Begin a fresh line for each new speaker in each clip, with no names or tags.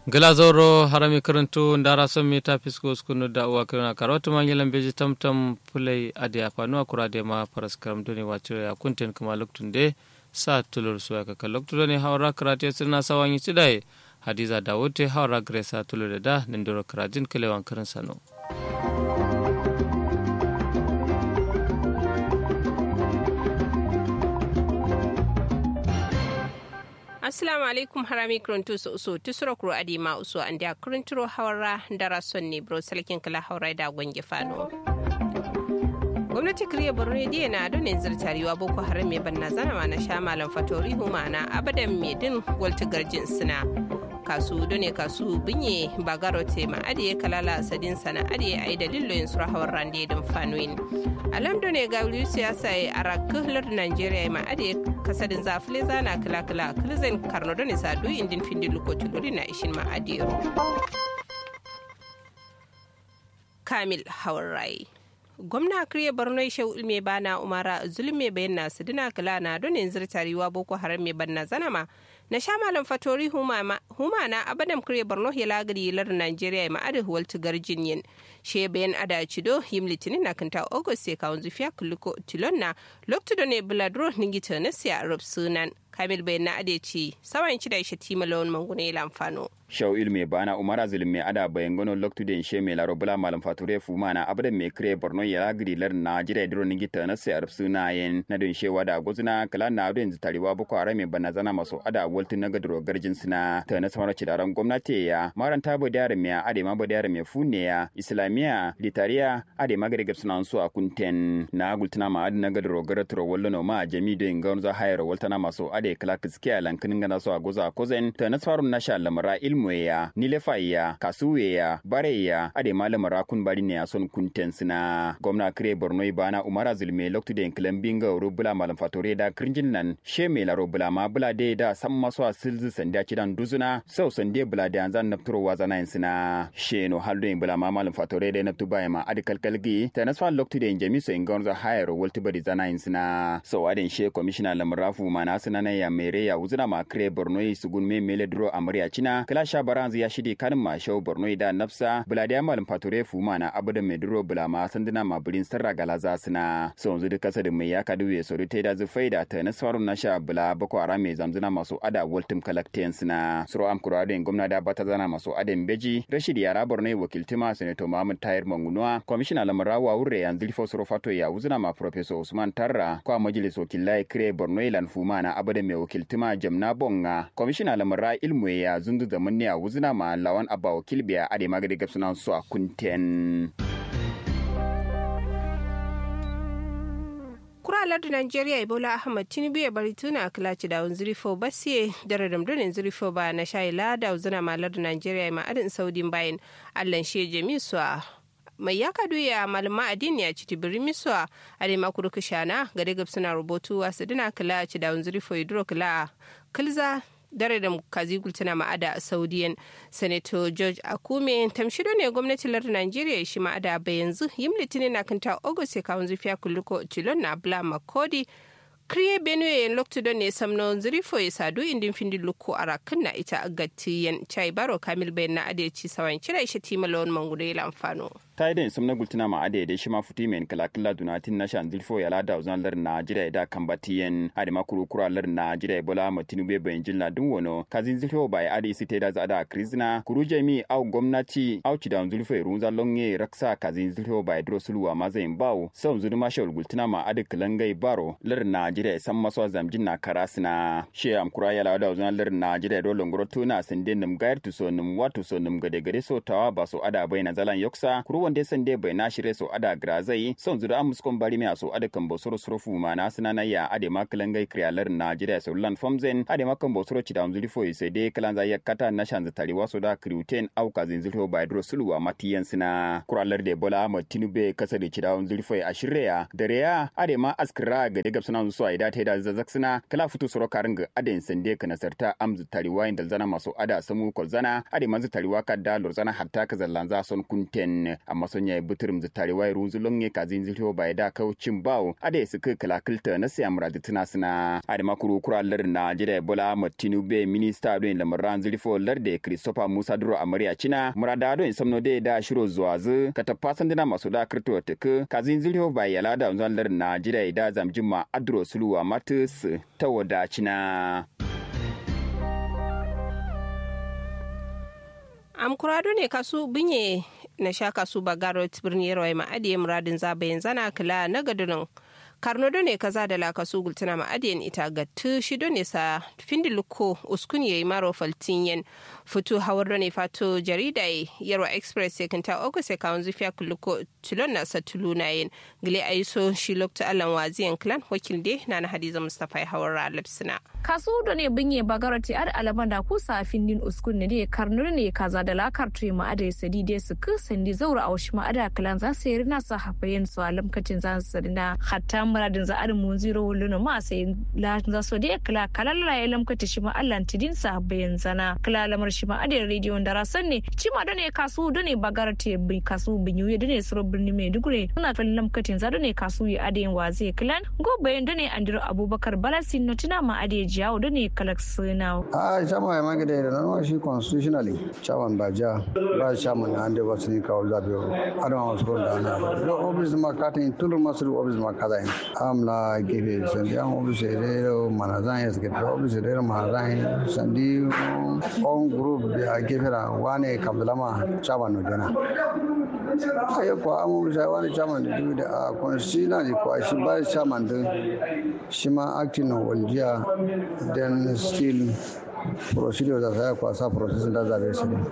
glazoro harami karanto ndara son meta fisko skunu da uwa kirna karatu man yelan beji tamtam pulai ade afanu akura de ma paras karam doni waciro ya kunten kuma loktunde sa tulur suwa ka kaloktu ne hawra karate sirna sawanyi cidai hadiza dawote hawra gresa tulur da nindoro karajin kalewan karin sano
assalamu alaikum harami kronto so so tusura kuro adi ma uso an da kurinturo hawara dara son ne bro salkin kala hawra da gwange fano gwamnati kiriya borno diya na donin zirtariwa boko haram mai banna zana ma na sha malam fatori huma na abadan mai din walta garjin suna kasu done kasu binye bagaro te ma adiye kalala sadin sana adiye ai dalilo yin sura hawar rande din fanuin alam done ga wuli siyasa ya arakuhlar nigeria ma adiye kasadin zafile zana kala kala kilzen karno done sadu indin findin lukotu dole na ishin ma adiye kamil hawar rai gwamna kriye borno shehu ulme bana umara zulme bayan nasu dina kala na don yanzu tariwa boko haram mai banna zanama na sha malam fatori huma na abadam kriye borno ya lagari lar nigeria ma adu waltu garjin yin she bayan ada cido yim litinin na kanta august sai kawun zufiya kulluko tilon na loktu ne buladro ningita na siya rob sunan kamil bayan na adeci sawan ci da shi timalawan mangune lamfano
shaw ilme bana umara zulme ada bayan gono loktu den she me laro bula malam fature fuma na abada me kre borno ya gidi lar na jira dro ningi ta na sai suna yen na don she wada gozuna kala na don tariwa boko arame bana zana maso ada woltin na gadro garjin suna ta na samara cidaran gwamnati ya maran ta bo dare me ade ma bo dare me fune ya islamiya litariya ade ma gade suna su a kunten na gultuna ma ade na gadro garatro wallo ma jami do ingonza hayar waltana maso ade kala kiskiya lankin gana so a goza kozen ta na farun na sha lamara ilmuya nilefaiya kasuweya bareya ade malama rakun bari ne a son kunten sina gwamna kire borno bana umara zulme loktu den kilan binga ro bula malam fatore da krinjin nan she me laro bula ma bula de da sam maso a silzi sanda kidan duzuna sau sande bula da anzan nafturo wazana yin sina she no haldo in bula ma malam fatore da naftu baya ma ade kalkalgi ta nasfa loktu den jami so in gonza hayar walti bari zana yin sina so aden she commissioner lamrafu mana sina na ya mere ya uzuna ma kire borno sugun me mele duro amriya china kala sha baranzu ya shidi kanin ma shau borno da nafsa buladiya malam fature fuma na abuda mai duro bulama sanduna ma bulin sarra galaza suna so yanzu duk kasa da mai ya kadu ya sori ta da zufai da ta nasarar na sha bula bako ara mai zamzuna masu ada waltum kalaktiyan suna suro am kura da gwamna da bata zana masu adan beji rashid yara borno wakiltima senator muhammad tahir mangunuwa kwamishina lamarawa wurre yanzu lifo suro fato ya wuzuna ma professor usman tarra kwa majalis wakilai kire borno ilan fuma na abuda mai wakiltima jamna bonga kwamishina lamara ilmu ya zundu zaman ne a wuzuna ma lawan abba wakil biya ade magadi gab sunan su a kunten
kuralar da Najeriya Ebola Ahmad Tinubu ya bari tuna a kilaci da zirifo basiye da radamdunin zirifo ba na shayi lada uzuna malar da Najeriya ma adin saudin bayan allan shi jami su a mai ya kadu ya malama addini ya ci tibirin miswa a dai makuru kishana ga daga suna rubutu wasu dina kila ci da zirifo idro kila kilza dare da kazi gultuna ma'ada a saudiyan senator george akume tamshido ne gwamnatin lardin najeriya shi ma'ada ba yanzu yim litinin na kanta august ya kawo zufiya kulluko tilon na bla makodi kriye benue yen loktudo ne samno zirifo ya sadu indin findi lukko a rakin na ita agatiyan chai baro kamil bayan na adeci sawan cira ishe timalon mangudu ya amfano
ta idan sun na gultuna ma ade da shi ma futi men kala kala dunatin na shan zilfo ya lada uzan lar na jira da kambatiyen ade ma kuru kura lar na jira bola ma tinube bayan jilla dun wono kazin zilfo bai ade site da zada krizna kuru jami au gwamnati au ci da zilfo runza longe raksa kazin zilfo bai dro sulwa ma zain bawo sau zuru ma shawul gultuna ma ade kalangai baro lar na jira san maso zamjin na karasna she am kura ya lada uzan lar na jira do longoro tuna sinde num gair tu so num watu so num gade gade so tawa ba so ada bai na zalan yoksa kuru wanda sande bai na shirye so ada grazai son zura am muskon bari me so ada kan bosoro sorofu ma na sina na ya ade makalan gai kriyalar Najeriya so lan fomzen ade makan bosoro ci da zuri fo sai dai kalan za ya kata na shan zatari waso da kriuten au ka zin zuri bai dro sulwa matiyan sina kuralar de bola ma tinube kasa da ci da zuri fo a shirya dare ya ade ma askira ga daga suna so ai da ta da zazzak sina kala futu soro karin ga ade sande kana sarta am zatari wa inda zana maso ada samu kolzana ade man zatari wa kadda lorzana hatta ka zallan za son kunten amma son yayi buturum zitari wai runzu longe kazin zilho bai da kaucin bawo ade su kai kalakilta na siya muradi tuna suna ade makuru kura lar na jira bola matinu be minista don lamaran zilfo lar da christopher musa duro amariya cina murada don samno de da shiro zuwa zu katafasan dina masu da kirto tuku kazin zilho bai yala da unzan lar na jira da zamjima adro suluwa matus ta wadacina.
am kurado ne kasu binye na sha kasu bagaro birni yarwa ma adiye muradin zabayin zana kila na gadunan karno ne kaza da la kasu gultuna ma adiyen ita ga tu shi ne sa findi luko uskun yayi maro faltinyen futu hawar ne fato jarida yarwa express ya kanta ogu sai kawun zufiya kuluko tulon na sa tuluna yin gile aiso shi lokta alan waziyan clan wakil de na na hadiza mustafa ya hawar alipsina
kasu da ne binye bagarati ar alaman da kusa findin uskun ne karno ne kaza da la kartu ma ada sadi de su ku sandi zaura a washi ma ada clan za su yi rina sa hafayen su alamkacin za su na hatta muradin za arin mun ziro wuluna ma sai la za so de kala kalalla ya lamkata shi ma Allah tidin sa bayan zana kala lamar shi ma adin rediyon da rasan ne ci ma dane kasu dane bagarati bi kasu binyu ya dane suro birni mai dugure suna fil lamkatin za dane kasu ya adin waze clan go bayan dane andiro abubakar balasin notina ma ade jiyawo dane kalak suna
a chama ya magade da nan shi constitutionally chairman ba ja ba chairman na ande wasu ni kawo zabe adama wasu ko da na do office ma katin tulur masu office ma kaza in amla gefe sandi an office da manazan ya suke da office da manazan sandi on group da gefe da wane kabdalama chairman no jana ayo ko an office wani chairman da duk da constitutionally ko shi ba chairman din shi ma acting no waljiya then still procedure da za kwasa process da zabe su ne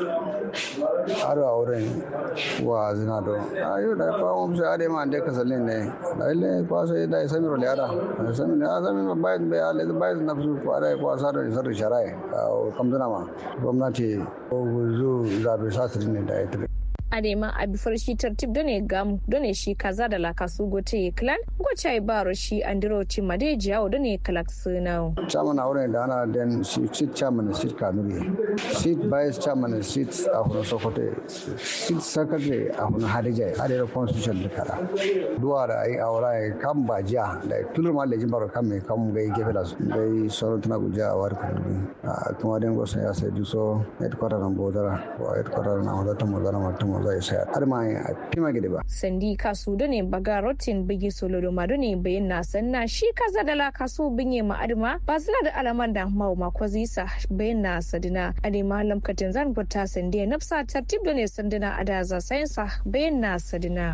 aro a wurin wa zina do ayo da fa mu sai ade ma ande ka sallin ne da ile kwaso da sami ro liara sami ne sami ma bai bai ale bai na su ko ada kwasa da sar sharai kamdana ma gwamnati ko guzu zabe sa ne da ita
adema a bifar shi tartib done gamu done shi kaza da laka su gote clan gocha baro shi andiro ci made jiyawo done kalak suna
chairman a wurin da ana den shi seat chairman seat kanuri seat vice chairman seat a hunan sokoto seat secretary a hunan hadija hadija constitution da kada duwa da ai awara ya kan bajiya da tulur ma lejin baro kan mai kan gai gefe da su gai sauran tana guja a wari kudu kuma den gosa ya sai duso headquarter na bodara ko headquarter na wadata mazana mutum zai saya har ma a fima gidi ba.
Sandi kasu da ne baga rotin bigi solo da madu ne bayan na sanna shi kaza da la kasu binye ma adama ba zina da alaman da mau ma ko zisa bayan na sadina adema lamkatin zan fita sandi nafsa tartib da ne sandina adaza sayansa bayan na sadina.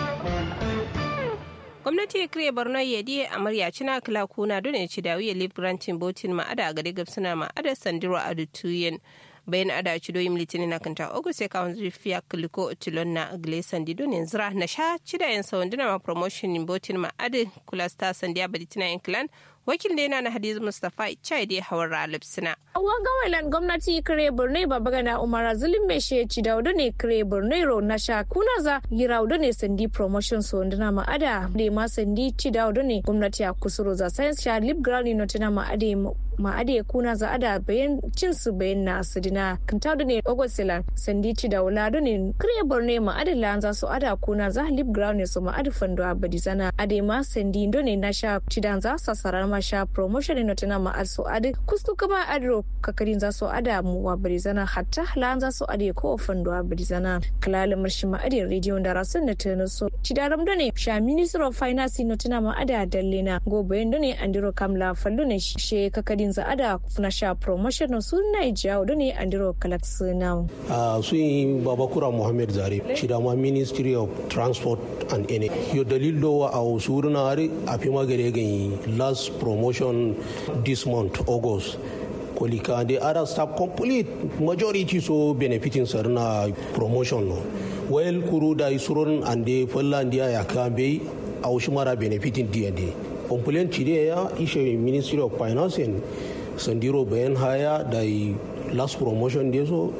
gwamnati ya kire borno ya diye amarya cina kila kuna don ya ci dawiya live granting botin ma'ada a gari gabsuna ma'ada sandiro a dutuyen bayan ada ci doyin litinin na kanta ogu sai kawon zurfiya kiliko tilon na agle sandi don yanzu na sha ci da yan sawon ma promotion botin ma'ada kula sta sandi a baditina yan clan wakil da yana na hadizu mustapha chai da hawar ralib sina.
Awan gawailan gwamnati kire birni babagana umar zulum mai shi ci da ne kire birni ro na sha kuna za gira ne sandi promotion so ndina ma ada da ma sandi ci da ne gwamnati a kusuro za science sha lip ground no tana ma ade ma ade kuna za ada bayan cin su bayan na sidina kanta da ne ogosila sandi ci da wala ne kire birni ma ade lan za su ada kuna za lip ground ne so ma ade fando abadi zana ade ma sandi ne na sha ci da za sasarar ma sha promotion no tana ma also ade kustu kama adro kakarin za su ada mu wa barizana hatta lan za su ade ko fando wa barizana kalala marshi ma ade radio da rasun na tana so cidaram da ne sha minister of finance no tana ma ada dalle na go bayan da ne andiro kamla fallo ne she kakarin za ada na sha promotion no sun na jawo da ne andiro kalax na
a sun babakura muhammad zare shi da ma ministry of transport and energy yo dalil do a usurna are a fi magare ganyi last promotion this month august kolika the other staff complete majority so benefiting sarna promotion no well kuru da isuron and the fallan dia ya kambe a ushmara benefiting dia de complaint chide ya ishe ministry of finance and sandiro bayan haya da last promotion de so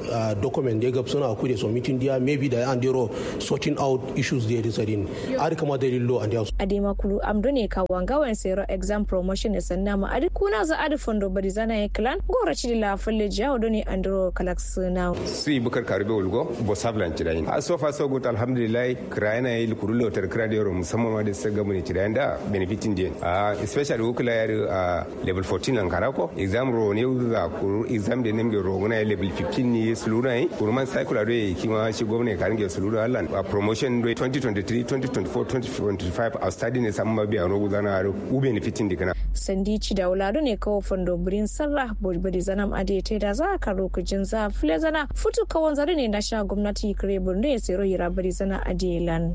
document da gab suna kude so meeting dia maybe da an dero sorting out issues da ya sadin ar kama da lillo and house
adema kulu amdo ne ka wangawan sero exam promotion ne sanna ma adi kuna za adi fondo bari zana ya clan gora ci la falle jawo do ne andro kalax na
su yi bukar karbe ulgo bo sablan ci dayin a so fa so good alhamdulillah krayana yi kurulo tar krade yoro musamman ma da sa gamu ne ci dayin da benefitin din a especially ukula yar a level 14 lan karako exam ro ne za kuru exam da nemge ro gona level 15 ne suluna yi kurman cycle do yi kima shi gwamnati ka ringe suluna Allah a promotion 2023 2024 2025 a study ne samma biya ro gudana ro u benefitin dikana
sandi ci da wulado ne kawo fondo birin sarra bodi zanam ade te da za ka lokacin za fule zana futu kawon zare ne na sha gwamnati kare borno ya tsero yira bari zana ade lan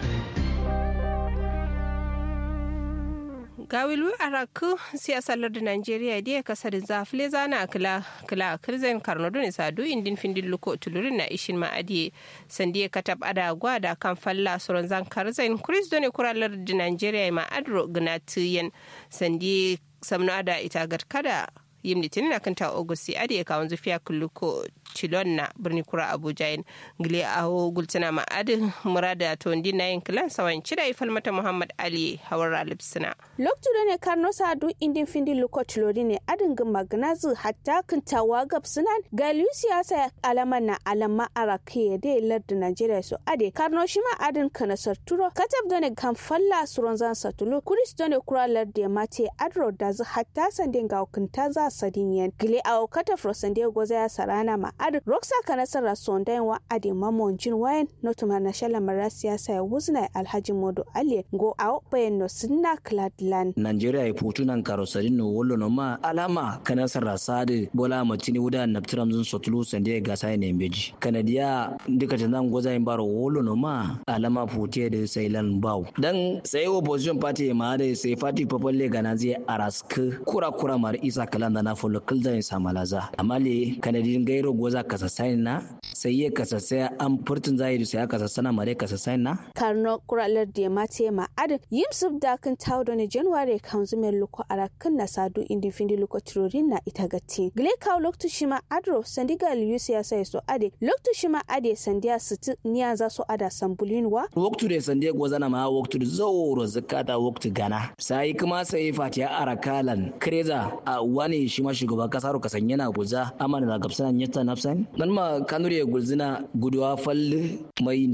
gawilu araku siyasar lardin najeriya da ya kasa da zafile zana kila kila kirzen karnodo ne sadu indin findin luko tulurin na ishin ma'adiye sandi ya katab ada gwada kan falla suron zan karzen chris done kura lardin najeriya ma adro gnatiyen sandi samno ada ita kada yim litinin na kanta ogusti adi ka wanzu fiya kulluko cilon na birni kura abuja yin gile aho gultuna ma adi murada to ndi na yin kilan sawan cida ifal mata muhammad ali hawar alipsina
loktu da ne karno sadu indin findi luko cilori ne adin ga magnazu hatta kintawa gab sunan galiyu siyasa alaman na alama arake da lardin najeriya so ade karno shi ma adin kanasar turo katab da ne kan falla suron zan satulu kuris da ne kura lardin mate adro da zu hatta sandin ga hukunta za sadin yan gile a okata frosande goza ya sarana ma ad roksa kana sara sondain wa ade mamon jin wayan notuma na shala mara siyasa ya wuzna alhaji modo ali go a bayan no sinna cladland
nigeria ya putu nan karosarin no wollo no ma alama kana sara sade bola matini wuda naptiram zun sotulu sande ga sai ne beji kanadiya ndika tan goza in baro wollo no ma alama puti da sailan baw dan sai opposition party ma da sai party popular ganazi arask kura kura mar isa kalan na folo kildan samalaza amma le kanadin gairo goza kasa sain na sai ya kasa sai an furtun zahiri sai kasa sana mare kasa sain na
karno kuralar da ma te ma adin yim sub da kan tawo da ne january kan zume luko arakan na sadu indi findi luko tirorin na ita gatti gile kawo loktu shima adro sandiga liyu siyasa so ade loktu shima ade sandiya situ niya za su ada sambulin wa
waktu da sandiya goza na ma waktu da zauro zakata waktu gana sai kuma sai fatiya arakalan kreza a wani shi ma shugaban kasar kasan yana guza amana da gabsanan yatta nafsan nan ma kanure gulzina guduwa falle mai